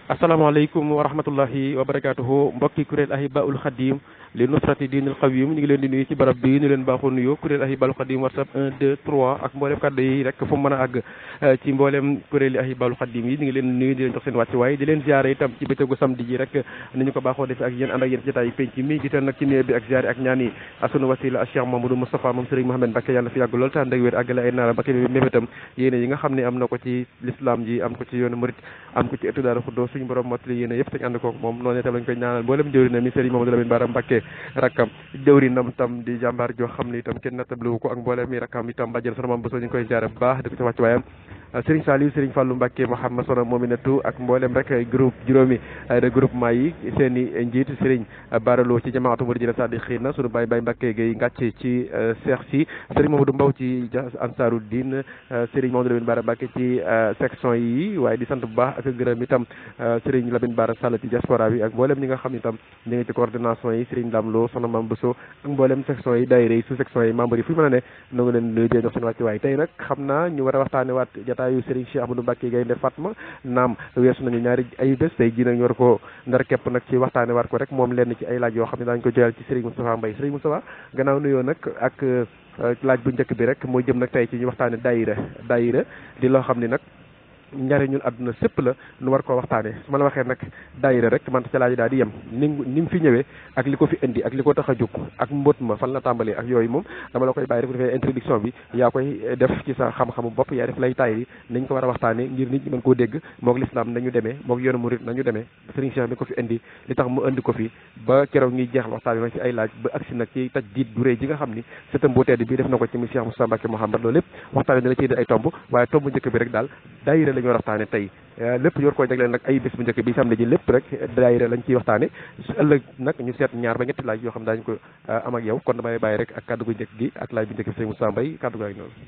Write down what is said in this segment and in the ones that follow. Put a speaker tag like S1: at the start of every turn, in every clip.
S1: asalaamaaleykum wa rahmatullahi wa barakaatuhu mbokki kuréel ahibaul xadim li nusrati diinil qawim ñu ngi leen di nuyu ci barab bi ñu leen baaxoo nuyoo kuréel ahibaul xadim whatsapp 1 2 3 ak mboolem kàddu yi rek fu mu mën a àgg ci mboolem kuréel yi ahibaul xadim yi ñu ngi leen nuyu di leen jox seen wàccuwaay di leen ziare itam ci bëccëgu samedi ji rek ni ñu ko baaxoo defee ak yéen ànd ak yéen ci jotaay penc mi gisal nag ci néew bi ak ziare ak ñaan yi sunu wasila Cheikh Mamadou Moustapha moom Serigne Mohamed Mbacké yàlla fi yàgg lool te ànd ak wér àggale ay naara Mbacké bi mébétam yéene yi nga xam ne am na ko ci l'islam ji am ko ci yoonu murit am ko ci ëttu daara xuddoo suñu borom mottali yéene yëpp tañ ànd kook moom noonu itam lañ koy ñaanal mboolem jëwrinam mi Serigne Mamadou Lamine Bara Mbacké rakkam jëwrinam tam di jàmbaar joo xam ne itam kenn nattabliwu ko ak mboolem mi rakkam itam bàjjen sama mam boso ñu koy jaare bu baax di ko ci wàcc waayam Serigne Saliou Serigne Fallou Mbacké Mouhamed Sono Mominatou ak mboolem rek groupe juróomi regroupement yi seen i njiit Serigne Baralo ci jamaatu Mouridina Sadiqina sunu baay baay Mbacké Gueye ngàcce ci Cheikh si Serigne Mamadou Mbaw ci Ansarou Din Serigne Mamadou Lamine Bara Mbacké ci section yi waaye di sant bu baax ak gërëm itam Serigne Lamine Bara Sall ci diaspora bi ak mboolem ñi nga xam ne itam ñu ngi ci coordination yi Serigne Lamlo Sono Mam Bousso ak mboolem section yi daayira yi sous section yi membre yi fu ñu mën a ne nu ngi leen nuyu di jox seen wàcc waay tey nag xam naa ñu war a waxtaane waat jataayu Serigne Cheikh Ahmadou Mbacké Gaynde Fatma naam weesu nañu ñaari ay bés tey ji nag ñu war ko ndar képp nag ci waxtaane waat ko rek moom lenn ci ay laaj yoo xam ne daañu ko joyal ci Serigne Moustapha Mbaye Serigne Moustapha gannaaw nuyoo nag ak laaj bu njëkk bi rek mooy jëm nag tey ci ñu waxtaane daayira daayira di loo xam ne nag njariñul àdduna sépp la nu war koo waxtaane su ma la waxee nag daayira rek man ca laaj daal di yem ni ni mu fi ñëwee ak li ko fi indi ak li ko tax a jóg ak mbóot ma fan la tàmbalee ak yooyu moom dama la koy bàyyi rek bu defee introduction bi yaa koy def ci sa xam-xamu bopp yaa def lay taay yi nañ ko war a waxtaane ngir nit ñi mën koo dégg moog lislaam nañu demee moog yoonu murit nañu demee Serigne Cheikh mi ko fi indi li tax mu indi ko fi ba keroog ñuy jeexal waxtaan bi nag ci ay laaj ba agsi nag ci taj diit bu rëy ji nga xam ni sëtam bu tedd bi def na ko ci mi Cheikh Moustapha Mbacké Mouhamed loolu lépp waxtaane dina ciy ay tomb waaye tomb njëkk bi rek daal daayira la ñu war a waxtaane tey lépp ñu war koo jagleel nag ay bés bu njëkk bi samedi ji lépp rek daayira lañ ciy waxtaane su ëllëg nag ñu seet ñaar ba ñetti laaj yoo xam daañu ko am ak yow kon damay bàyyi rek ak kàddu gu njëkk gi ak laaj bu njëkk bi sëñ Moussa Mbaye kàddu gaa ngi noonu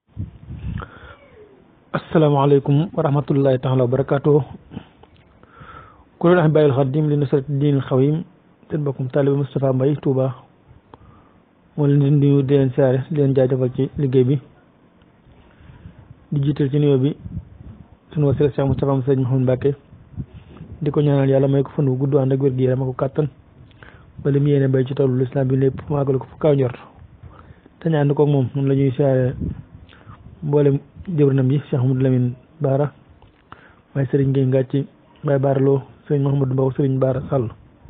S2: asalaamaaleykum wa rahmatullahi taala wa barakaatu kuréel Ahibahil Khadim li nusrati diinil xawim seen bokkum taalibe Moustapha Mbaye Touba moo leen di nuyu di leen siyaare di leen jaajëfal ci liggéey bi di jiital ci nuyoo bi sunu wasila Cheikh Moustapha Moussa Mouhamed Mbacké di ko ñaanal yàlla may ko fan wu gudd ànd ak wér gi yaram ak ko kàttan ba li mu yéene bay ci tollu lislaam bi lépp mu àggale ko fu kaw njort te ñu ànd koog moom noonu la ñuy siyaare mboolem jëwrinam yi Cheikh Amadou Lamine Bara waaye Serigne Gueye Ngàcci Baye Bara Lo Serigne Mouhamadou Mbaw Serigne Bara Sall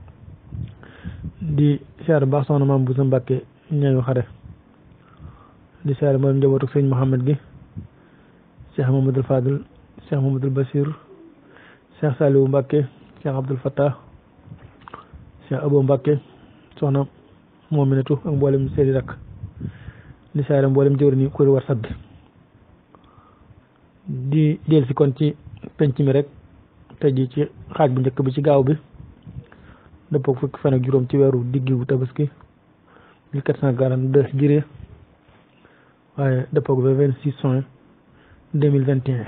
S2: di siyaare baax soxna maam Boussa Mbacké ñaañu xare di siyaare mboolem njabootu Serigne Mouhamed gi Cheikh Mamadou Fadil Cheikh Mamadou Bassir Cheikh Saliou Mbacké Cheikh Abdoul Fattah Cheikh Abo Mbacké soxna Mominatou ak mboolem seedi rak di siyaare mboolem jëwrin yi kuréel WhatsApp bi di del si kon ci penc mi rek tey ji ci xaaj bu njëkk bi ci gaaw bi dëppoo fukki fan ak juróom ci weeru diggiwu tabaski 1442 jiree waaye dëppoo ba 26 juin 2021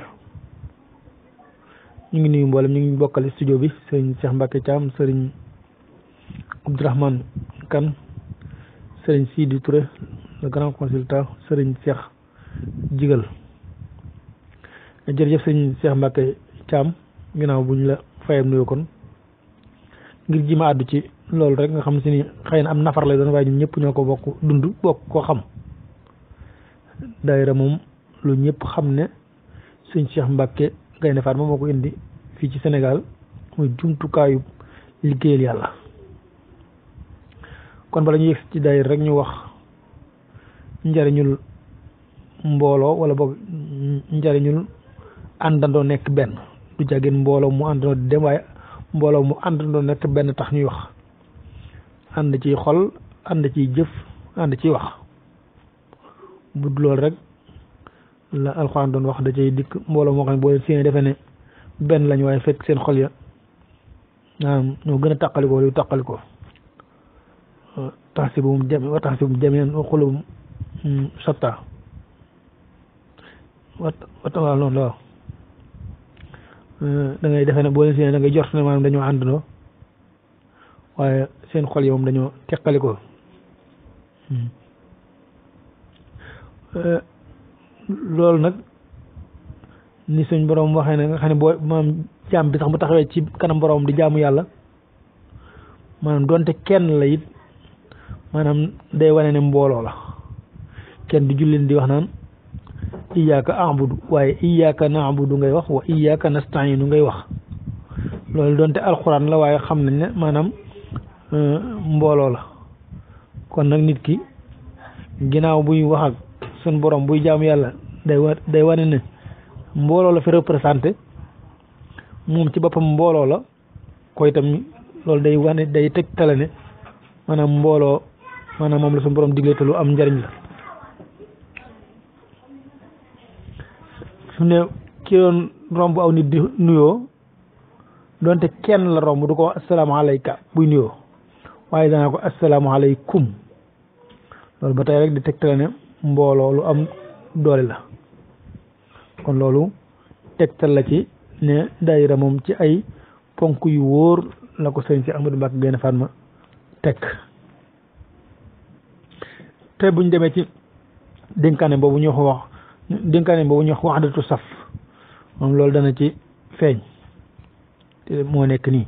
S2: ñu ngi nuyu mboolem ñu ngi bokkal studio bi sëriñ Cheikh Mbacké Thiam sëriñ Abdourahmane Kane sëriñ Sidi Touré le grand consultant sëriñ Cheikh Jigal jërëjëf sëñ Cheikh Mbacké Thiam ginnaaw bu ñu la fayam nuyoo kon ngir ji ma àddu ci loolu rek nga xam si ni xëy na am nafar lay doon waaye ñun ñëpp ñoo ko bokk dund bokk koo xam daayira moom lu ñëpp xam ne sëñ Cheikh Mbacké Gaynde Fatma moo ko indi fii ci Sénégal muy jumtukaayu liggéeyal yàlla kon bala ñu yegg ci daayira rek ñu wax njariñul mbooloo wala boog njariñul àndandoo nekk benn du jàggeen mbooloo mu àndandoo di dem waaye mbooloo mu àndandoo nekk benn tax ñuy wax ànd ciy xol ànd ciy jëf ànd ciy wax bu dul loolu rek la alxuraan doon wax da cay dikk mbooloo moo xam ne boo leen séenee defe ne benn lañu waaye fekk seen xol ya maanaam ñoo gën a tàqalikoo lu tàqalikoo tax si bu mu jame wa tax si bu mu jameen wa xulubum shatta wat wat waaw noonu la waaw da ngay defee ne boo leen séenee da ngay jort ne maanaam dañoo àndandoo waaye seen xol yi moom dañoo teqalikoo loolu nag ni suñ borom waxee ne nga xam ne boo maam jaam bi sax bu taxawee ci kanam borom di jaamu yàlla maanaam donte kenn la it maanaam day wane ne mbooloo la kenn du julleen di wax naan iyyaka a'budu waaye iyyaka na'budu ngay wax wa iyyaka nasta'inu ngay wax loolu donte alxuraan la waaye xam nañ ne maanaam mbooloo la kon nag nit ki ginnaaw buy wax ak sun borom buy jaamu yàlla day wa day wane ne mbooloo la fi représenté moom ci boppam mbooloo la koy itam loolu day wane day tegtale ne maanaam mbooloo maanaam moom la sun borom digle te lu am njariñ la su ne ki doon romb aw nit di nuyoo donte kenn la romb du ko wax asalaamaaleyka buy nuyoo waaye danaa ko asalaamaaleykum loolu ba tey rek di tegtale ne mbooloo lu am doole la kon loolu tegtal la ci ne daayira moom ci ay ponk yu wóor la ko sëñ si Ahmadou Mbacke Gaïndé Fatma teg te buñ demee ci dénkaane boobu ñu wax dénkaane boobu ñu wax waxdatu saf moom loolu dana ci feeñ te moo nekk nii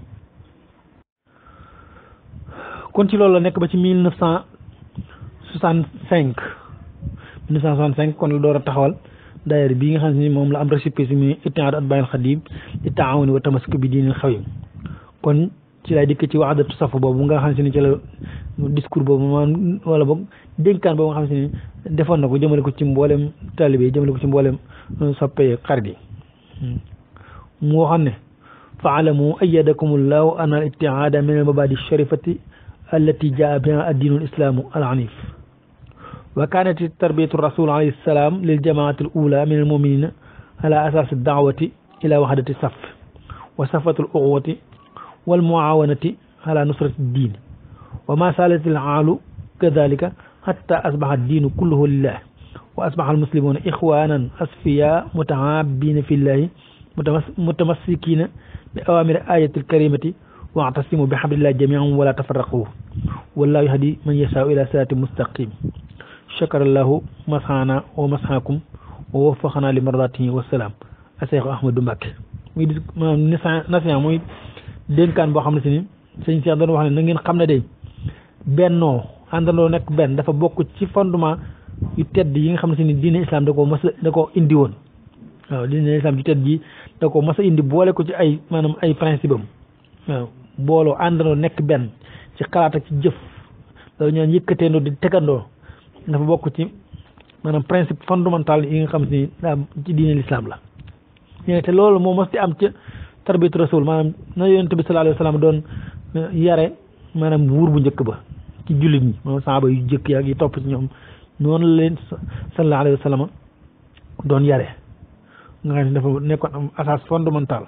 S2: kon ci loolu la nekk ba ci mille neuf cent soixante cinq mille neuf cent soixante cinq kon la door a taxawal daayira bii nga xam ne moom la am récépissé mi ittihaad atbaa'il xadiim li taawuni wa tamassuki bi diinil xawim kon ci lay dikk ci waxdatu saf boobu nga xam ne ci la discours boobu maanaam wala boog dénkaan boobu nga xam ne defoon na ko jëmale ko ci mboolem taalibe yi jëmale ko ci mboolem soppe xarit yi mu waxoon ne faalamu ayadakum allahu an al ittihaada min al mabadi sharifati allati jaa biha addiinu alislaamu al hanif wa kanat tarbiyatu rasul alayhi salaam lil jamaati al ula min al muminina ala asasi daawati ila waxdati saf wa safatu al uxwati wal muawanati ala nusrati diin wa ma salat al aalu kadalika hatta asbaha addiinu kulluhu lillah wa asbaha al muslimuna ixwanan asfiya mutahabina fi llahi mutamassikina bi awamiri ayati alkarimati wa'tasimu bi hablillahi jami'an wala tafarraqu wallahu yahdi man yasha'u ila sirati mustaqim shakarallahu masxana wa masxakum wa waffaqana li mardatihi wasalaam a Seexu Ahmadou Mbacke muy dis maanaam nasiha muy dénkaan boo xam ne si ni sëñ Cheikh doon wax ne na ngeen xam ne day bennoo àndandoo nekk benn dafa bokk ci fondement yu tedd yi nga xam ne si ni diine islam da koo mas da koo indi woon waaw diine islam yu tedd yi da ko mas a indi boole ko ci ay maanaam ay principe am waaw booloo àndandoo nekk benn ci xalaat ak ci jëf loolu ñaan yëkkateendoo di tegandoo dafa bokk ci maanaam principe fondamental yi nga xam ni daa ci diine l'islam la ñu te loolu moo mos di am ca tarbiyatu rasul maanaam na yonent bi sallallahu alayhi wa sallam doon yare maanaam wuur bu njëkk ba ci jullit ñi moom saaba yu jëkk yaak yi topp ci ñoom noonu la leen sallallahu alayhi wa sallam doon yare nga xam ne dafa nekkoon am asas fondamental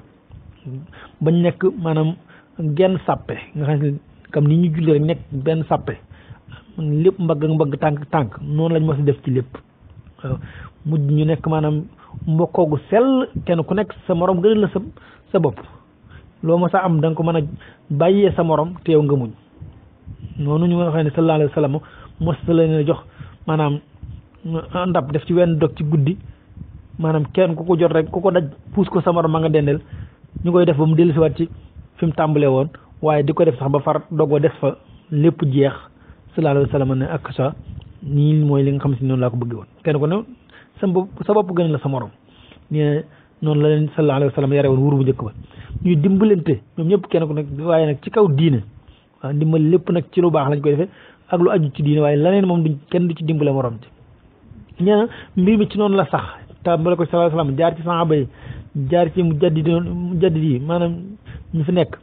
S2: bañ nekk maanaam genn sàppe nga xam ne comme ni ñu julli rek nekk benn sàppe lépp mbagg ak mbagg tànk tànk noonu lañ mos a def ci lépp waaw mujj ñu nekk maanaam mbokkoogu sell kenn ku nekk sa morom gënal la sa sa bopp loo mos a am da nga ko mën a bàyyee sa morom teew nga muñ noonu ñu nga xam ne sallallahu alayhi wa sallam mos la leen jox maanaam ndab def ci wenn dog ci guddi maanaam kenn ku ko jot rek ku ko daj puus ko sa morom ma nga dendel ñu koy def ba mu dellusiwaat ci fi mu tàmbalee woon waaye di ko def sax ba far dogoo des fa lépp jeex sallallahu alayhi wa sallam ne ak sa nii mooy li nga xam si noonu laa ko bëggee woon kenn ku ne sa bopp sa bopp gën la sa morom nee noonu la leen sallallahu alayhi wa sallam yare woon wuur bu njëkk ba ñuy dimbalante ñoom ñëpp kenn ku nekk waaye nag ci kaw diine waaw dimbal lépp nag ci lu baax lañ koy defee ak lu aju ci diine waaye leneen moom duñ kenn du ci dimbale morom ci nee na mbir mi ci noonu la sax tàmbale ko sallallahu alayhi wa sallam jaar ci saxaaba yi jaar ci mujaddid mujaddid yi maanaam ñu fi nekk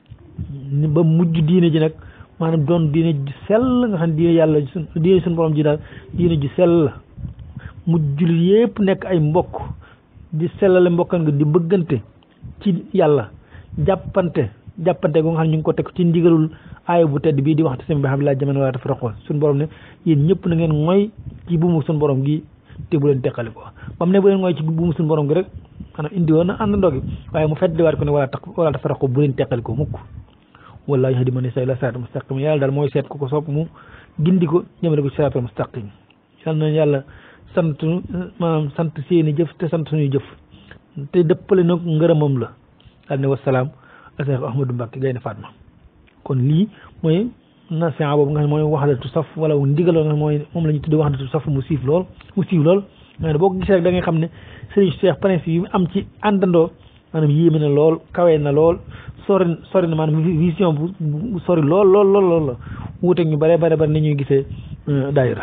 S2: ba mujj diine ji nag maanaam doon diine ji sell nga xam ne diine yàlla sun diine suñu borom ji daal diine ji sell la mujj jullit yépp nekk ay mbokk di sellale mbokkan nga di bëggante ci yàlla jàppante jàppante go nga xam ne ñu ngi ko teg ci ndigalul aaya bu tedd bii di wax te sami bi xam laa jaman wala tafarraqu suñu borom ne yéen ñëpp na ngeen mooy ci buumu suñu borom gi te bu leen teqali ko ba mu ne bu leen mooy ci buumu suñu borom gi rek maanaam indi woon na àndandoo gi waaye mu feddiwaat ko ne wala tax wala tafarraqu bu leen teqali ko mukk wallaahi yahdi man yashaa ilaa siraatal mustaqim yàlla daal mooy seet ku ko sopp mu gindi ko jëmale ko siraatal mustaqim yal na yàlla sant maanaam sant seeni jëf te sant suñuy jëf te dëppale nag ngërëmam la daal ne wasalaam Cheikh Ahmadou Mbacke Gaynde Fatma kon lii mooy nasiha boobu nga xam ne mooy waxdatu saf wala ndigaloo nga xam mooy moom la ñu tuddee waxdatu saf mu siif lool mu siiw lool nga ne boo ko gisee rek da ngay xam ne Serigne Cheikh principe yi mu am ci àndandoo maanaam yéeme na lool kawe na lool sori sori na maanaam vision bu sori lool lool lool lool la wuuteeg ñu bare bare bare ni ñuy gisee daayira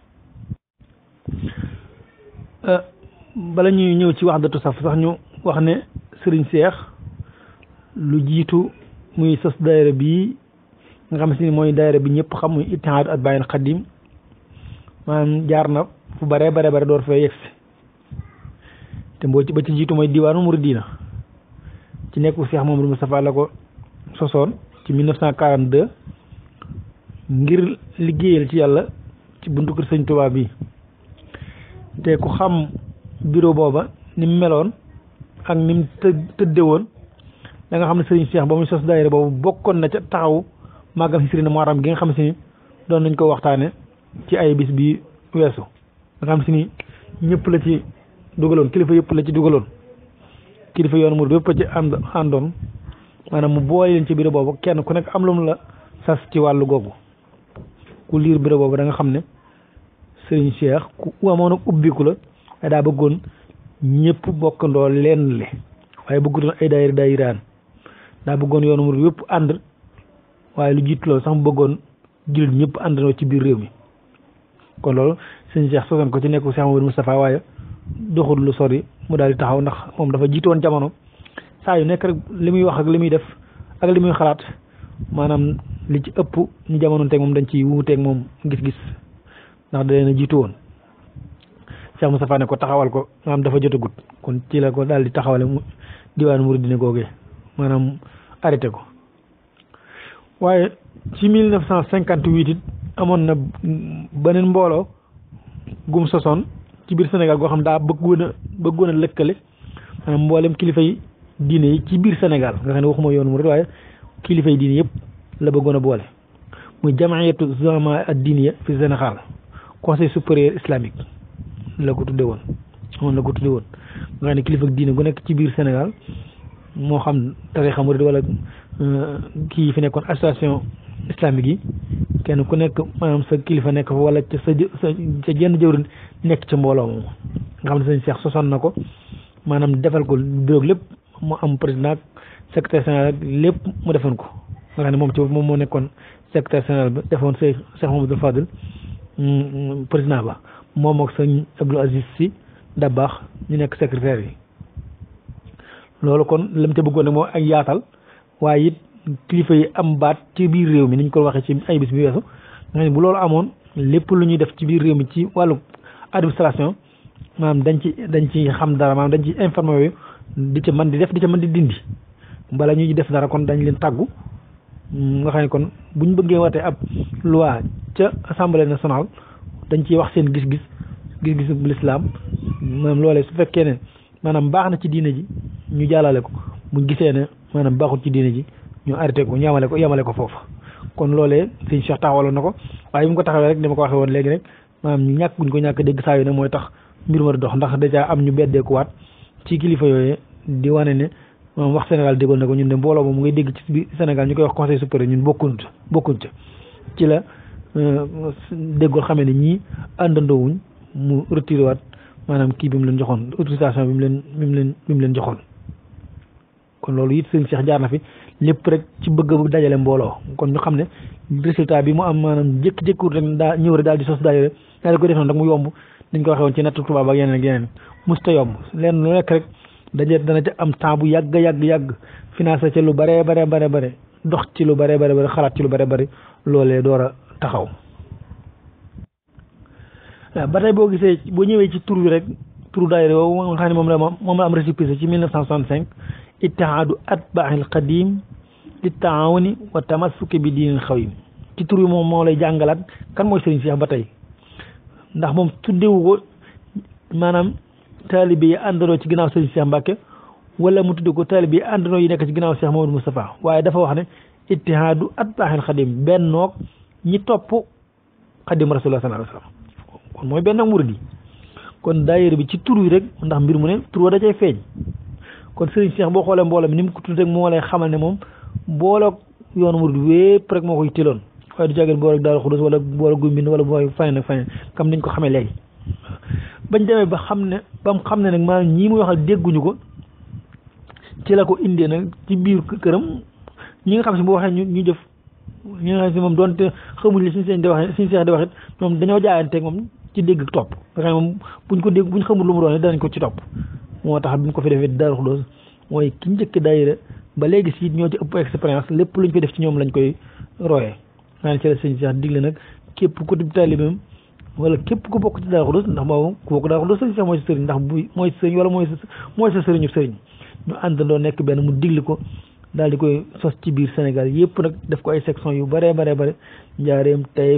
S2: bala ñuy ñëw ci waxdatu saf sax ñu wax ne Serigne Cheikh lu jiitu muy sos daayira bii nga xam si ni mooy daayira bi ñëpp xam muy Ittihaadu Atbaa'il Xadim maanaam jaar na fu bare bare bare door fee yegsi te mboo ci ba ci jiitu mooy diwaanu Muridina ci nekku Cheikh Mamadou Moustapha la ko sosoon ci 1942 ngir liggéeyal ci yàlla ci buntu kër Sëñ Tuubaa bi te ku xam bureau booba ni mu meloon ak ni mu të tëdde woon da nga xam ne Serigne Cheikh ba muy sos daayira boobu bokkoon na ca taxaw màggal si Sëriñ Muharram gi nga xam si ni doon nañ ko waxtaane ci ay bis bi weesu nga xam si ni ñëpp la ci dugaloon kilifa yëpp la ci dugaloon kilifa yoonu murid yëpp ci ànd àndoon maanaam mu boole leen ci bureau boobu kenn ku nekk am lu mu la sas ci wàllu googu ku liir bureau boobu da nga xam ne Serigne Cheikh ku amoon ak ubbiku la waaye daa bëggoon ñëpp bokkandoo leen le waaye bëggutoon ay daayira daayiraan daa bëggoon yoonu murid yëpp ànd waaye lu jiitu loolu sax mu bëggoon jullit ñëpp àndandoo ci biir réew mi kon loolu sëñ Cheikh sosoon ko ci nekku Cheikh Mamadou Moustapha waaye doxul lu sori mu daal di taxaw ndax moom dafa jiitoon jamono saa yu nekk rek li muy wax ak li muy def ak li muy xalaat maanaam li ci ëpp ñu jamono teeg moom dañ ciy wuuteeg moom gis-gis ndax da leen a jiitu woon Cheikh Moustapha ne ko taxawal ko maanaam dafa jotagut kon ci la ko daal di taxawale mu diwaanu Muridina googee maanaam arrêté ko waaye ci mille neuf cent cinquante huit it amoon na beneen mbooloo gum sosoon ci biir Sénégal goo xam daa bëggoon a bëggoon a lëkkale maanaam mboolem kilifa yi diine yi ci biir Sénégal nga xam ne waxuma yoonu murid waaye kilifa yi diine yëpp la bëggoon a boole muy jamaayatu zama ad diiniya fi Sénégal conseil supérieur islamique la ko tudde woon moom la ko tudde woon nga xam ne kilifa diine gu nekk ci biir Sénégal moo xam tarixa murid wala kii fi nekkoon association islamique yi kenn ku nekk maanaam sa kilifa nekk fa wala ca sa sa ca jenn jëwrin nekk ca mbooloo moom nga xam ne sëñ Cheikh sosoon na ko maanaam defal ko bureau lépp mu am président ak secrétaire général ak lépp mu defoon ko nga xam ne moom ci moom moo nekkoon secrétaire général ba defoon Cheikh Cheikh Mamadou Fadil président ba moom ak sëñ Abdou Aziz Sy Dabakh ñu nekk secrétaire yi loolu kon lam ca bëggoon nag moo ak yaatal waaye it kilifa yi am baat ci biir réew mi ni ñu ko waxee ci ay bis bi weesu nga xam ne bu loolu amoon lépp lu ñuy def ci biir réew mi ci wàllu administration maanaam dañ ci dañ ci xam dara maanaam dañ ci informé yooyu di ca mën di def di ca mën di dindi bala ñuy def dara kon dañ leen tàggu nga xam ne kon bu ñu bëggee watee ab loi ca assemblée nationale dañ ciy wax seen gis-gis gis-gis bu lislaam maanaam loolee su fekkee ne maanaam baax na ci diine ji ñu jàllale ko buñ gisee ne maanaam baaxul ci diine ji ñu arrêté ko ñu yamale ko yamale ko foofu kon loolee sëñ Cheikh taxawaloon na ko waaye bi mu ko taxawee rek dama ko waxee woon léegi rek maanaam ñu ñàkk guñ ko ñàkk dégg saa yu ne mooy tax mbir ma di dox ndax dèjà am ñu beddeekuwaat ci kilifa yooyu di wane ne maanaam wax Sénégal déggoon na ko ñun de mbooloo moom ngay dégg ci biir Sénégal ñu koy wax conseil supérieur ñun bokkuñ bokkuñ ca ci la déggoon xamee ne ñii àndandoowuñ mu retiré waat maanaam kii bi mu leen joxoon autorisation bi mu leen bi mu leen bi mu leen joxoon kon loolu it sëñ Cheikh jaar na fi lépp rek ci bëgg bu dajale mbooloo kon ñu xam ne résultat bi mu am maanaam jékki-jékkiwut rek daa ñëw rek daal di sos daayira daal di ko def noonu rek mu yomb dañ ko waxee woon ci natt tubaab ak yeneen ak yeneen musta yomb leen lu nekk rek daje dana ca am temps bu yàgg yàgg yàgg financé ca lu bare bare bare bare dox ci lu bare bare bare xalaat ci lu bare bare loolee door a taxaw waaw ba tey boo gisee boo ñëwee ci tur bi rek turu daayira woowu nga xam ne moom la moom la am récépissé ci 1965 ittihaadu atbaa'il qadim li taawuni wa tamassuki bi diinil xawim ci tur bi moom moo lay jàngalaat kan mooy Serigne Cheikh ba tey ndax moom tuddewu ko maanaam taalibe yi àndandoo ci ginnaaw Serigne Cheikh Mbacke wala mu tudde ko taalibe yi àndandoo yi nekk ci ginnaaw Cheikh Mamadou Moustapha waaye dafa wax ne ittihaadu atbaa'il qadim bennoog ñi topp xadim rasulullah sallallahu alayhi wasallam kon mooy benn murid yi kon daayira bi ci tur wi rek ndax mbir mu ne tur wa da cay feeñ kon sëriñ Cheikh boo xoolee mbooloo mi ni mu ko tudd rek moo lay xamal ne moom booloog yoonu murid wépp rek moo koy tiloon waaye du jàggeen boole Daaru Xudus wala boole Guy Mbind wala booy faneen ak faneen comme niñ ko xamee léegi bañ demee ba xam ne ba mu xam ne nag maanaam ñii muy waxal dégguñu ko ci la ko indee nag ci biir këram ñi nga xam si bu waxee ñu ñu jëf ñi nga xam si moom doonte xamuñ li suñu seen di waxee suñu seex di waxit ñoom dañoo jaayanteeg moom ci dégg topp nga xam ne moom buñ ko dégg buñ xamul lu mu doon danañ ko ci topp moo tax bi mu ko fi defee Daaru Xudus mooy ki njëkk daayira ba léegi si ñoo ci ëpp expérience lépp luñ fi def ci ñoom lañ koy royee maanaam ci la sëñ Cheikh digle nag képp ku di taalibeem wala képp ku bokk ci Daaru Xudus ndax boobu ku bokk Daaru Xudus sëñ Cheikh mooy sa sëriñ ndax bu mooy sa sëriñ wala mooy sa mooy sa sëriñu sëriñ ñu àndandoo nekk benn mu digli ko daal di koy sos ci biir Sénégal yëpp nag def ko ay section yu bare bare bare Njaareem Taïf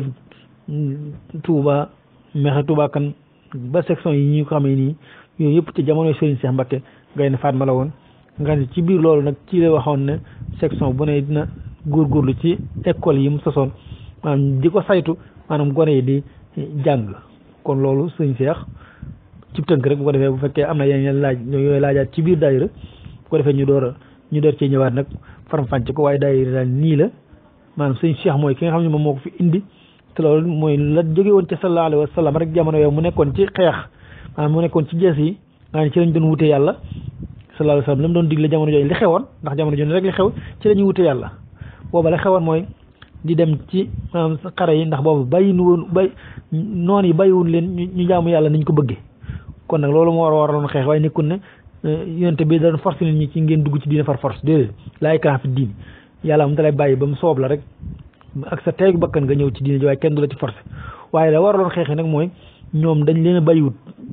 S2: Touba Mexe Touba kan ba section yi ñu ko xamee nii yooyu yëpp ci jamonoy Serigne Cheikh Mbacké Gaynde Fatma la woon nga ne ci biir loolu nag ci la waxoon ne section bu ne dina góorgóorlu ci école yi mu sosoon maanaam di ko saytu maanaam gone yi di jàng kon loolu Serigne Cheikh ci tënk rek bu ko defee bu fekkee am na yeneen laaj yooyu laajaat ci biir daayira bu ko defee ñu door a ñu door cee ñëwaat nag faram-fàcce ko waaye daayira daal nii la maanaam Serigne Cheikh mooy ki nga xam ne moom moo ko fi indi te loolu mooy la jóge woon ci sallallahu alayhi wa sallam rek jamono yow mu nekkoon ci xeex maanaam mu nekkoon ci jees yi nga ne ci lañ doon wute yàlla sallallahu alayhi wa sallam la mu doon digle jamono jooju li xewoon ndax jamono jooju rek li xew ci la ñuy wute yàlla booba la xewoon mooy di dem ci maanaam xare yi ndax boobu bàyyi nu woon bay noon yi bàyyiwul leen ñu jaamu yàlla niñ ko bëggee kon nag loolu moo war a waraloon xeex waaye nekkul ne yonte bi da doon force nit ñi ci ngeen dugg ci diine far force déedéet laa ikraaha fi diin yàlla mu dalay bàyyi ba mu soob la rek ak sa teegu bakkan nga ñëw ci diine ji waaye kenn du la ci forcé waaye la waraloon xeex nag mooy ñoom dañ leen a bàyyiwut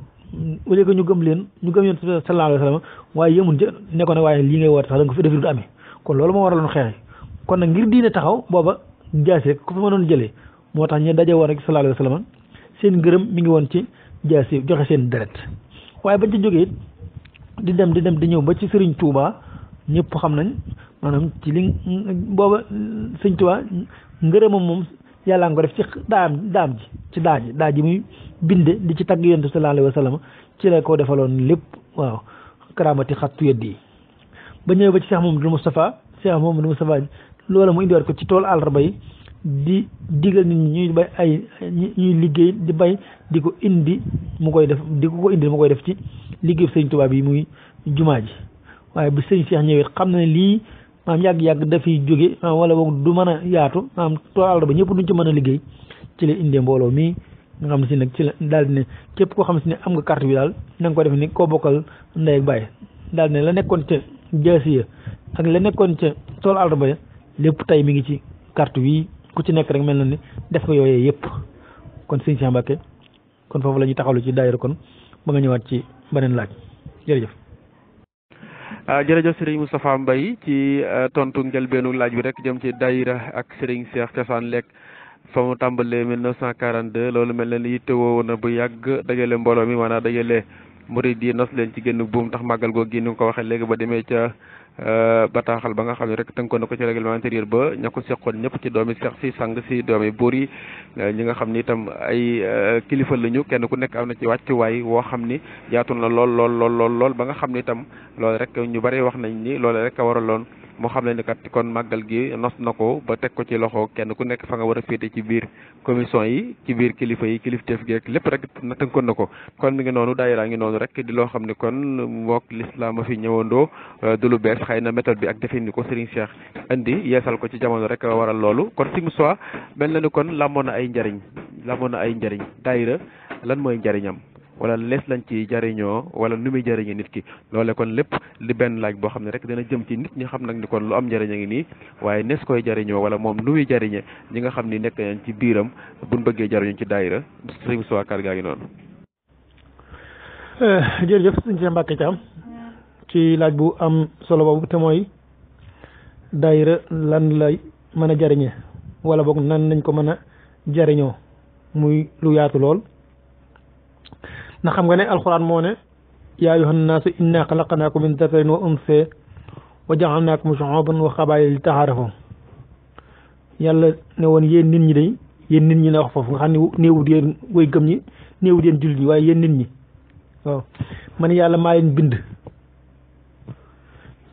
S2: au lieu que ñu gëm leen ñu gëm yonent sallallahu alayhi wa sallam waaye yemun ca ne ko ne waaye lii ngay woote sax da nga ko fi defi du amee kon loolu moo waraloon xeex kon nag ngir diine taxaw booba jaasi rek ku fi mënoon jëlee moo tax ñu daje woon rek sallallahu alayhi wa sallam seen ngërëm mi ngi woon ci jaasi joxe seen deret waaye bañ ci jógee di dem di dem di ñëw ba ci Serigne Touba ñëpp xam nañ maanaam ci li booba Serigne Touba ngërëmam moom yàlla nga ko def ci daam daam ji ci daa ji daa ji muy binde di ci tagg yonent sallallahu alayhi wa sallam ci la ko defaloon lépp waaw karaamati xattu yeddi yi ba ñëwee ba ci Cheikh Mamadou Moustapha Cheikh Mamadou Moustapha loola mu indiwaat ko ci tool àllarba yi di digal nit ñi ñuy bay ay ñuy liggéey di bay di ko indi mu koy def di ko ko indi mu koy def ci liggéey sëñ Tuubaa bi muy jumaa ji waaye bi sëñ Cheikh ñëwee xam na ne lii maam yàgg-yàgg dafiy jóge wala boog du mën a yaatu maam tool àllarba ñëpp duñ ci mën a liggéey ci la indee mbooloo mii nga xam ne si nag ci la daal di ne képp koo xam si ne am nga carte bi daal na nga ko def ni koo bokkal ndey ak baay daal di ne la nekkoon ca jaasiya ak la nekkoon ca tool àllarba ya lépp tey mi ngi ci carte bi ku ci nekk rek mel na ni def nga yooyee yëpp kon sëñ Cheikh Mbacké kon foofu la ñuy taxawlu ci daayira kon ba nga ñëwaat ci beneen laaj jërëjëf.
S1: jërëjëf Serigne Moustapha Mbaye ci tontu njëlbeenu laaj bi rek jëm ci daayira ak Serigne Cheikh Cosaan Lekk fa mu tàmbalee 1942 loolu mel na ni yittewoo na bu yàgg dajale mbooloo mi maanaam dajale murid yi nos leen ci génn buum tax màggal googu gi ni nga ko waxee léegi ba demee ca bataaxal ba nga xam ne rek tënkoon na ko ci règlement intérieur ba ña ko seqoon ñëpp ci doomi seex si sang si doomi buur yi ñi nga xam ni itam ay kilifa lañu kenn ku nekk am na ci wàccuwaay woo xam ni yaatu na lool lool lool lool lool ba nga xam ni itam loolu rek ñu bari wax nañ ni loolu rek a waraloon moo xam ne ni kat kon màggal gi nos na ko ba teg ko ci loxo kenn ku nekk fa nga war a féete ci biir commission yi ci biir kilifa yi kilifteef gi ak lépp rek na tënkoon na ko kon mi ngi noonu daayira ngi noonu rek di loo xam ne kon mook l'islam a fi ñëwandoo du lu bees xëy na méthode bi ak defin ni ko Serigne Cheikh indi yeesal ko ci jamono rek waral loolu kon si soit mel na ni kon làmmoon na ay njariñ làmmoon na ay njariñ daayira lan mooy njariñam wala lees lañ ci jariñoo wala nu muy jariñee nit ki loole kon lépp li benn laaj boo xam ne rek dana jëm ci nit ñi xam nag ni kon lu am njariñ a ngi nii waaye nees koy jariñoo wala moom nu muy jariñe ñi nga xam ni nekk nañ ci biiram buñ bëggee jariñu ci daayira sëñ Moussa Kar gaa ngi noonu
S2: jërëjëf sëñ Cheikh Mbacké Thiam ci laaj bu am solo boobu te mooy daayira lan lay mën a jariñe wala boog nan nañ ko mën a jariñoo muy lu yaatu lool ndax xam nga ne alxuraan moo ne yaa ayyuhan naasu inna xalaqnaakum min dakarin wa unsaa wa ja'alnaakum shu'uuban wa qabaa'ila li ta'aarafu yàlla ne woon yéen nit ñi day yéen nit ñi la wax foofu nga xam ne néewut yéen way gëm ñi néewut yéen jullit ñi waaye yéen nit ñi waaw man yàlla maa leen bind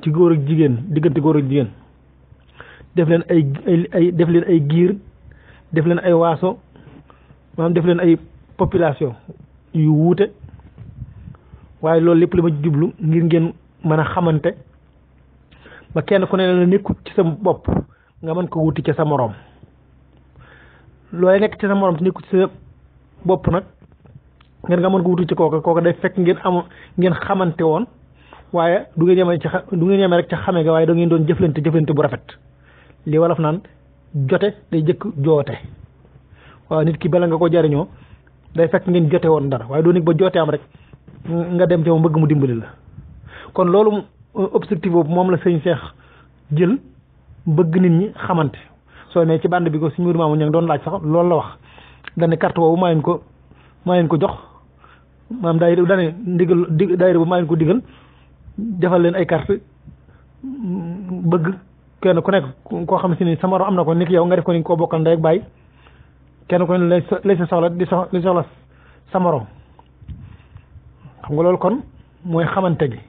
S2: ci góor ak jigéen diggante góor ak jigéen def leen ay ay def leen ay giir def leen ay waaso maanaam def leen ay population yu wuute waaye loolu lépp li ma jublu ngir ngeen mën a xamante ba kenn ku ne la nekkut ci sa bopp nga mën ko wuti ca sa moroom looy nekk ci sa moroom te nekkut ci sa bopp nag ngeen nga mën ko wuti ci kooka kooka day fekk ngeen am ngeen xamante woon waaye du ngeen yemee ci xa du ngeen yemee rek ca xame ga waaye da ngeen doon jëflante jëflante bu rafet li wolof naan jote day jëkk joote waaw nit ki bala nga ko jariñoo day fekk ngeen jote woon dara waaye doo nekk ba joote am rek nga dem ci moom bëgg mu dimbali la kon loolu objectif boobu moom la sëñ Cheikh jël bëgg nit ñi xamante soo ne ci bande bi ko suñu mbir maamu ña ngi doon laaj sax loolu la wax dane carte boobu maa leen ko maa leen ko jox maanaam daayira dane ndigal di daayira bu maa leen ko digal defal leen ay carte bëgg kenn ku nekk koo xam si ni sa morom am na ko ni ki yow nga def ko ni koo bokkal ndey ak bàyyi kenn ku ne lay lay sa soxla di sox di soxla sa morom xam nga loolu kon mooy xamante gi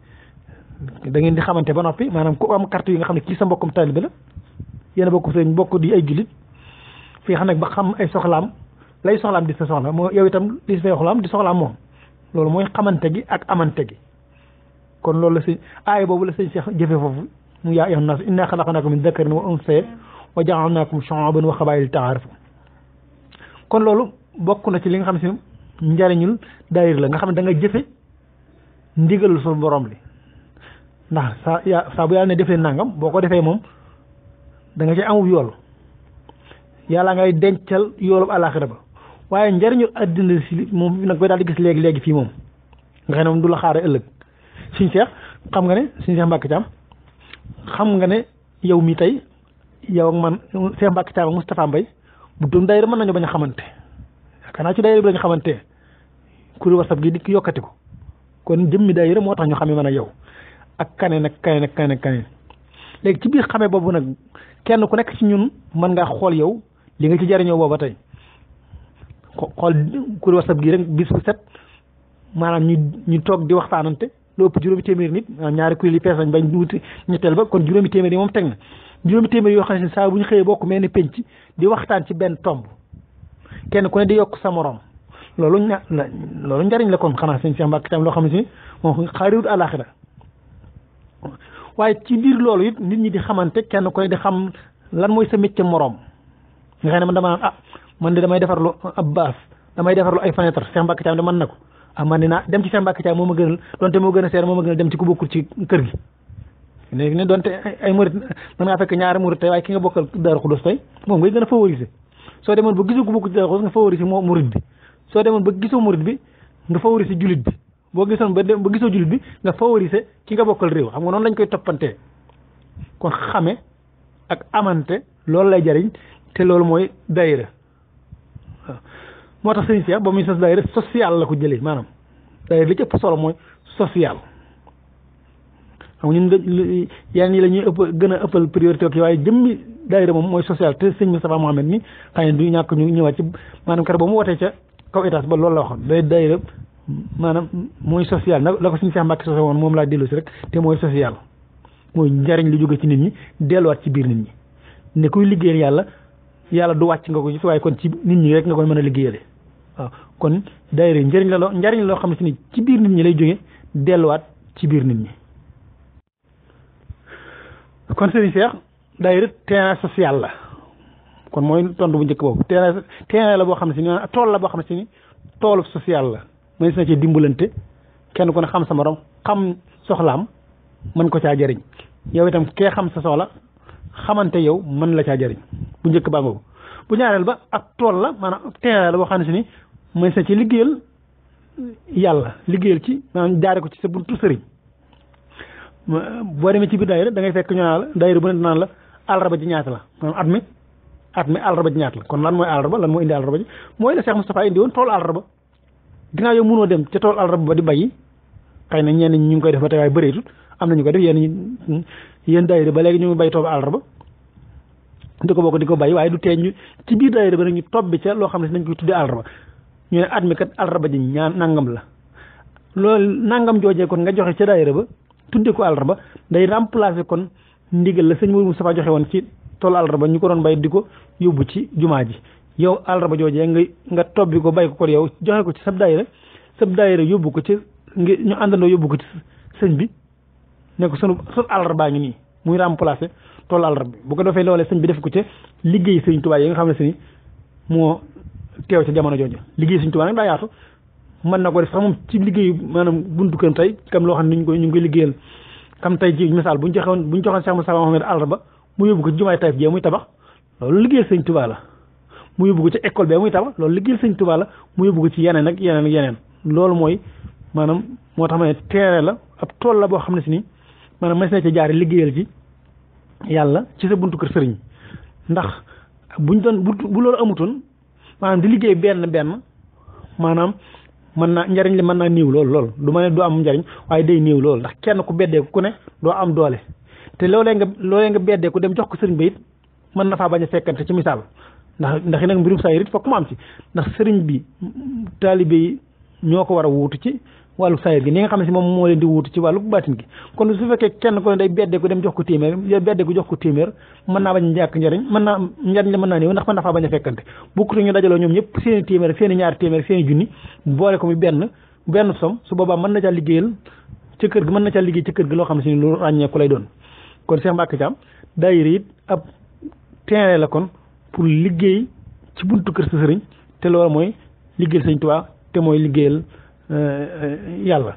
S2: da ngeen di xamante ba noppi maanaam ku am carte yi nga xam ne kii sa mbokkum taalibe la yéen a bokk sëñ bokk di ay jullit fii xam nag ba xam ay soxlaam lay soxlaam di sa soxla moo yow itam li sa soxlaam di soxlaam moom loolu mooy xamante gi ak amante gi kon loolu la sëñ aaya boobu la sëñ Cheikh jëfe foofu mu yaa ayyuhan naas innaa xalaqnaakum min dakarin wa unsaa wa ja'alnaakum shu'uuban wa qabaa'ila li ta'aarafu kon loolu bokk na ci li nga xam si njariñul daayir la nga xam ne da nga jëfe ndigalul suñu borom li ndax saa yaa saa bu yàlla ne defee nangam boo ko defee moom da nga ci amub yool yàlla ngay dencal yoolub àllaaxira ba waaye njariñul àddina si moom nag koy daal di gis léegi léegi fii moom nga xam ne moom du la xaare ëllëg suñ seex xam nga ne suñ seex Mbàkke Caam xam nga ne yow mi tey yow ak man Seex Mbàkke Caam ak Moustapha Mbay bu doon daayira mën nañu bañ a xamante yaakaar naa ci daayira bi lañu xamante kuréel WhatsApp gi dikk yokkati ko kon jëmmi daayira moo tax ñu xamee man ak yow ak kaneen ak kaneen ak kaneen ak kaneen léegi ci biir xamee boobu nag kenn ku nekk ci ñun mën ngaa xool yow li nga ci jariñoo booba tey xool kuréel WhatsApp gi rek bis bu set maanaam ñu ñu toog di waxtaanante lu ëpp juróomi téeméer nit ñaari kuréel yi fees nañ bañ wuti ñetteel ba kon juróomi téeméer yi moom teg na juróomi téeméer yoo xam ne saa bu ñu xëyee bokk mel ni penc di waxtaan ci benn tomb kenn ku ne di yokk sa morom loolu ña loolu njariñ la kon xanaa sëñ Cheikh Mbacke tam loo xam ne si moom xaariwut àlaxira waaye ci biir loolu it nit ñi di xamante kenn ku ne di xam lan mooy sa métier morom nga xam ne man dama naan ah man de damay defarlu ab baas damay defarlu ay fenêtre Cheikh Mbacke tam de mën na ko ah man dinaa dem ci Cheikh Mbacke tam moo ma gënal donte moo gën a seer moo ma gënal dem ci ku bokkul ci kër gi léegi ne donte ay murit mën ngaa fekk ñaari murit tey waaye ki nga bokkal Daaru Xudus tey moom ngay gën a favoriser soo demoon ba gisoo ku bokk ci Daaru Xudus nga favoriser moo murit bi soo demoon ba gisoo murit bi nga favoriser julit bi boo gisoon ba ba gisoo julit bi nga favoriser ki nga bokkal réew xam nga noonu lañ koy toppantee kon xame ak amante loolu lay jariñ te loolu mooy daayira waaw moo tax sëñ Cheikh ba muy sos daayira social la ko jëlee maanaam daayira li ci ëpp solo mooy social xam nga ñun yeneen yi la ñuy ëpp gën a ëppal priorité ki waaye jëmmi daayira moom mooy social te sëñ Moustapha Mohamed mi xëy na du ñàkk ñu ñëwaat ci maanaam kër ba mu wootee ca kaw étage ba loolu la waxoon day daayira maanaam mooy social na la ko suñu Cheikh Mbacke sosé woon moom laa dellu si rek te mooy social mooy njariñ lu jóge ci nit ñi delluwaat ci biir nit ñi ne kuy liggéeyal yàlla yàlla du wàcc nga ko gis waaye kon ci nit ñi rek nga koy mën a liggéeyale waaw kon daayira njariñ la loo njariñ la loo xam ne si ni ci biir nit ñi lay jóge delluwaat ci biir nit ñi kon sëriñ Cheikh daayira terrain social la kon mooy tontu bu njëkk boobu terrain terrain la boo xam ne si ni tool la boo xam ne si ni toolu social la mën na ci dimbalante kenn ku ne xam sa morom xam soxlaam mën ko caa jëriñ yow itam kee xam sa soxla xamante yow mën la caa jëriñ bu njëkk baa ngoogu bu ñaareel ba ak tool la maanaam terrain la boo xam ne si ni mën na ci liggéeyal yàlla liggéeyal ci maanaam jaare ko ci sa buntu sëriñ boo demee ci biir daayira da ngay fekk ñu naan la daayira bu ne naan la àllarba ji ñaata la maanaam at mi at mi àllarba ji ñaata la kon lan mooy àllarba lan mooy indi àllarba ji mooy la Cheikh Moustapha indi woon toolu àllarba ginnaaw yow mënoo dem ca tool àllarba ba di bayyi xëy na ñenn ñi ñu ngi koy def ba tey waaye bëreetut am na ñu koy def yéen ñi yéen daayira ba léegi ñu ngi bay toolu àllarba di ko bokk di ko bay waaye du tee ñu ci biir daayira ba nag ñu tobbi ca loo xam ne si nañ koy tuddee àllarba ñu ne at mi kat àllarba ji ñaan nangam la loolu nangam joojee kon nga joxe ca daayira ba tudde ko àllarba day remplacer kon ndigal la sëñ Mourou Moustapha joxe woon ci toolu àllarba ñu ko doon bay di ko yóbbu ci jumaa ji yow àllarba joojee nga nga tobbi ko bay ko ko yow joxe ko ci sab daayira sab daayira yóbbu ko ci ngi ñu àndandoo yóbbu ko ci sëñ bi ne ko sunu sunu àllarbaa ngi nii muy remplacer toolu àllarba bi bu ko defee loolee sëñ bi def ko ci liggéey sëñ Tuubaa yi nga xam ne si moo teew ca jamono jooju liggéey sëñ Tuubaa nag daa yaatu mën na ko def sax moom ci liggéeyu maanaam buntu kër tey kam loo xam ne ñu ngi koy ñu ngi koy liggéeyal kam tey ci misaal bu ñu joxoon bu ñu joxoon Cheikh Moussa Mohamed àllarba mu yóbbu ko ci jumaay Taïf jee muy tabax loolu liggéeyal sëñ Tuubaa la mu yóbbu ko ci école bee muy tabax loolu liggéeyal sëñ Tuubaa la mu yóbbu ko ci yeneen ak yeneen ak yeneen loolu mooy maanaam moo tax ma ne teere la ab tool la boo xam ne si ni maanaam mas na ci jaare liggéeyal ci yàlla ci sa buntu kër sëriñ ndax buñ doon bu bu loolu amutoon maanaam di liggéey benn benn maanaam mën naa njariñ li mën naa néew lool lool du ma ne du am njariñ waaye day néew lool ndax kenn ku beddee ku ne doo am doole te loolee nga loolee nga beddee ku dem jox ko sëriñ ba it mën na faa bañ a fekkante ci misaal ndax ndax nag mbirum saa it fokk mu am ci ndax sëriñ bi taalibe yi ñoo ko war a wuutu ci wàllu saayir gi ni nga xam ne si moom moo leen di wuutu ci wàllu baatin gi kon su fekkee kenn ko ne day beddee ko dem jox ko téeméer beddee ko jox ko téeméer mën naa bañ a ñàkk njariñ mën naa njariñ la mën naa néew ndax mën na faa bañ a fekkante bukkute ñu dajaloo ñoom ñëpp seen i téeméer seen i ñaari téeméer seen i junni boole ko muy benn benn som su boobaa mën na caa liggéeyal ca kër gi mën na caa liggéey ca kër gi loo xam ne si lu ràññeeku lay doon kon Cheikh Mbacke Thiam daayira it ab terrain la kon pour liggéey ci buntu kër sa sëriñ te loolu mooy liggéeyal Sëñ Tuubaa te mooy liggéeyal yàlla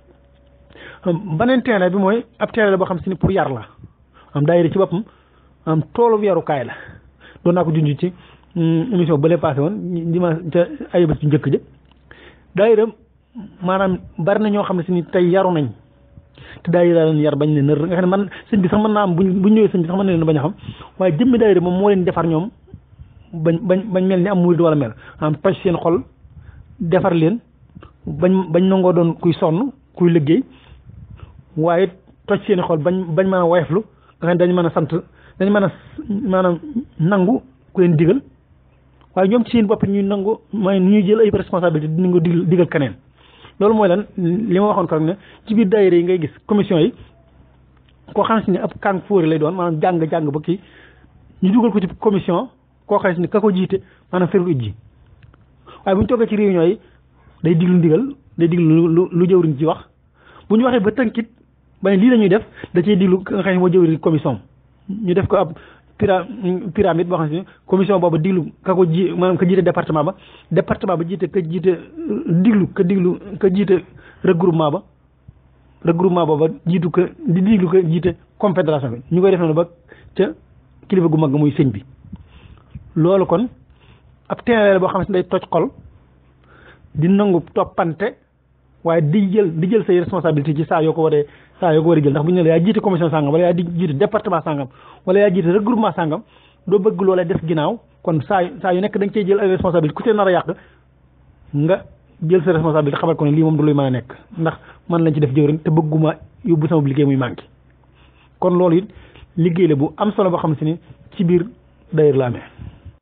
S2: beneen terrain bi mooy ab terrain la boo xam si ni pour yar la am daayira ci boppam am toolu yarukaay la doon naa ko junj ci émission ba lay passé woon dimanche ca ay bés ci njëkk ja daayira maanaam bari na ñoo xam ne si ni tey yaru nañ te daayira leen yar bañ ne nër nga xam ne man sëñ bi sax mën naa am buñ buñ ñëwee sëñ bi sax mën na leen bañ a xam waaye jëmmi daayira moom moo leen defar ñoom bañ bañ bañ mel ni am murid wala mel am toj seen xol defar leen bañ bañ nangoo doon kuy sonn kuy liggéey waaye toj seeni xol bañ bañ mën a woyeflu nga xam ne dañ mën a sant dañ mën a maanaam nangu ku leen digal waaye ñoom ci seen bopp ñuy nangu mooy ñuy jël ay responsabilité di nangu digal digal keneen loolu mooy lan li ma waxoon ko rek ne ci biir daayira yi ngay gis commission yi koo xam si ne ab kàng fóori lay doon maanaam jàng-jàng ba kii ñu dugal ko ci commission koo xam si ne ka ko jiite maanaam feru ijji waaye bu ñu toogee ci réunion yi day diglu ndigal day diglu lu lu jëwriñ ci wax bu ñu waxee ba tënkit ba ne lii la ñuy def da cee diglu nga xam ne moo jëwriñ commission ñu def ko ab pyra pyramide boo xam ne commission boobu diglu ka ko ji maanaam ka jiite département ba département ba jiite ka jiite diglu ka diglu ka jiite regroupement ba regroupement booba jiitu ka di diglu ka jiite confédération bi ñu koy def noonu ba ca kilifa gu mag muy sëñ bi loolu kon ab terrain boo xam ne day toj xol di nangu toppante waaye di jël di jël say responsabilité ci saa yoo ko waree saa yoo ko war a jël ndax bu ñu ne la yaa jiite commission sangam wala yaa di jiite département sangam wala yaa jiite regroupement sangam doo bëgg loolee def ginnaaw kon saa saa yu nekk da nga cey jël ay responsabilité ku ci nar a yàq nga jël sa responsabilité xamal ko ne lii moom du luy mën a nekk ndax man lañ ci def jëwriñ te bëgguma yóbbu sama liggéey muy manqué kon loolu it liggéey la bu am solo boo xam si ni ci biir daayira la amee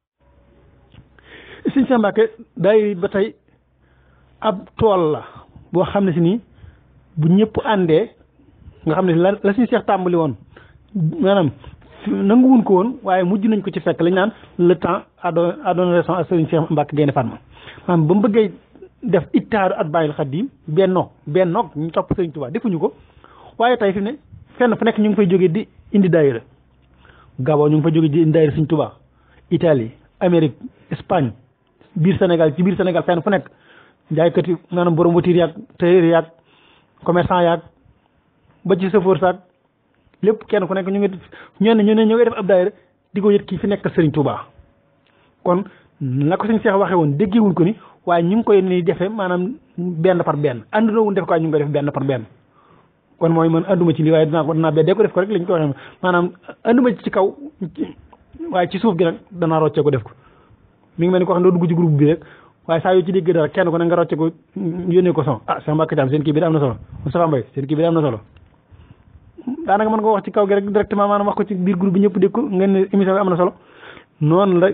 S2: Sëñ Cheikh Mbacke daayira ba tey ab tool la boo xam ne si nii bu ñëpp àndee nga xam ne la la suñu seex tàmbali woon maanaam nanguwuñ ko woon waaye mujj nañ ko ci fekk lañ naan le temps a donné a donné raison à Serigne Cheikh Mbacke Gaïndé Fatma maanaam ba mu bëggee def ittaaru at bàyyil xaddim benno bennoog ñu topp Serigne Touba defuñu ko waaye tey fi ne fenn fu nekk ñu ngi fay jógee di indi daayira Gabon ñu ngi fay jógee di indi daayira Serigne Touba Italie Amérique Espagne biir Sénégal ci biir Sénégal fenn fu nekk jaaykat yi maanaam borom voiture yaag tailleur yaag commerçant yaag ba ci chauffeur saag lépp kenn ku nekk ñu ngi ñoo ne ñu ne ñoo ngi def ab daayira di ko yët kii fi nekk Serigne Touba kon la ko suñ seex waxee woon déggewuñ ko ni waaye ñu ngi koy ni defee maanaam benn par benn ànduna wuñ def ko waaye ñu ngi koy def benn par benn kon mooy man ànduma ci lii waaye dinaa ko dinaa beddee ko def ko rek lañ ko waxee maanaam ànduma ci kaw waaye ci suuf gi nag danaa roccee ko def ko mi ngi mel ni ko xam ne doo dugg ci groupe bi rek waaye saa yu ci dégg dara kenn ko ne nga rocce ko yónnee ko son ah Cheikh Mbacke Thiam seen kii bi da am na solo Moustapha Mbaye seen kii bi da am na solo daanaka mën nga wax ci kaw gi rek directement maanaam wax ko ci biir groupe bi ñëpp dégg ko ngeen ne émission bi am na solo noonu la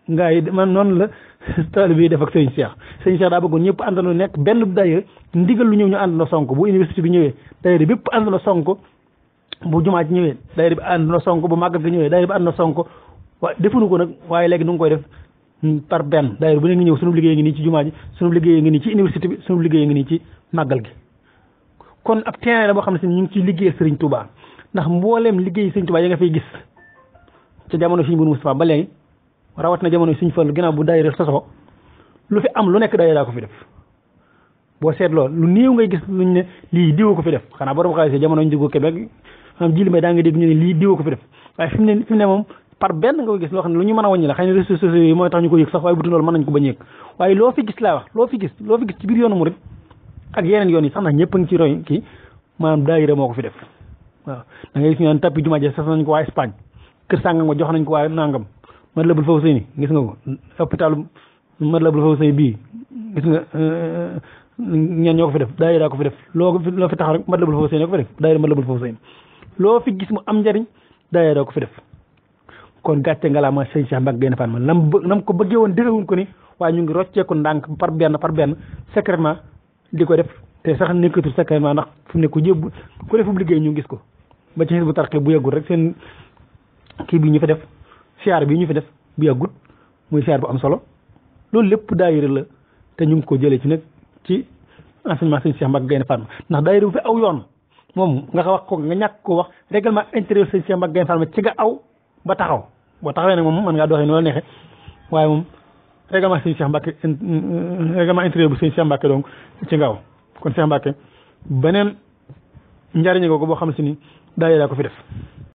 S2: ngaa yi man noonu la taalibe yi def ak sëriñ Cheikh sëriñ Cheikh daa bëggoon ñëpp àndandoo nekk benn daayira ndigal lu ñëw ñu àndandoo sonk bu université bi ñëwee daayira bépp àndandoo sonk bu jumaa ci ñëwee daayira bi àndandoo sonk bu màggal gi ñëwee daayira bi àndandoo sonk waaye defuñu ko nag waaye léegi nu ngi koy def par benn daayira bu ne ngi ñëw sunu liggéey ngi nii ci jumaa ji sunu liggéey ngi nii ci université bi sunu liggéey ngi nii ci màggal gi kon ab terrain la boo xam ne si ñu ngi ciy liggéeyal Serigne Touba ndax mbooleem liggéey Serigne Touba yi nga fay gis ca jamono Serigne Mourou Moustapha ba léegi rawat na jamono Serigne Fall ginnaaw bu daayira sosoo lu fi am lu nekk daayira daa ko fi def boo seetloo lu néew ngay gis luñ ne lii diwa ko fi def xanaa borom xaalis jamono ñu jógoo Québec am jili may daa nga dégg ñu ne lii diwa ko fi def waaye fi mu ne fi mu ne moom par benn nga ko gis loo xam ne lu ñu mën a wàññi la xëy na réseaux sociaux yi mooy tax ñu ko yëg sax waaye butu loolu mën nañ ko bañ yëg waaye loo fi gis laa wax loo fi gis loo fi gis ci biir yoonu murid ak yeneen yoon yi sax ndax ñëpp a ngi ci roy kii maanaam daayira moo ko fi def waaw da ngay gis ñu naan tappi jumaa ji sas nañ ko waa Espagne kër sàngam nga jox nañ ko waa nangam Matlaboul Fawzayni gis nga ko hôpital Matlaboul Fawzayni bii gis nga ñeen ñoo ko fi def daayira ko fi def loo loo fi tax rek Matlaboul Fawzayni ko fi def daayira Matlaboul Fawzayni loo fi gis mu am njariñ daayira ko fi def kon gàcce nga laa ma sëñ Cheikh Mbacke Gaïndé Fatma lam nam ko bëggee woon defewuñ ko ni waaye ñu ngi rocceeku ndànk par benn par benn secrètement di ko def te sax nekkatul secrètement ndax fu ne ku jëb ku defub liggéey ñu gis ko ba ci bu tarxee bu yàggul rek seen kii bi ñu fi def siyaar bi ñu fi def bu yàggul muy siyaar bu am solo loolu lépp daayira la te ñu ngi ko jëlee ci nag ci enseignement sëñ Cheikh Mbacke Gaïndé Fatma ndax daayira bu fi aw yoon moom nga wax ko nga ñàkk ko wax règlement intérieur sëñ Cheikh Mbacke Gaïndé Fatma ci nga aw ba taxaw boo taxawee nag moom mën ngaa doxee noonu la neexee waaye moom règlement sëñ Cheikh Mbacke règlement intérieur bu sëñ Cheikh Mbacke donc ci nga aw kon Cheikh Mbacke beneen njariñ nga ko boo xam si ni daayira ko fi def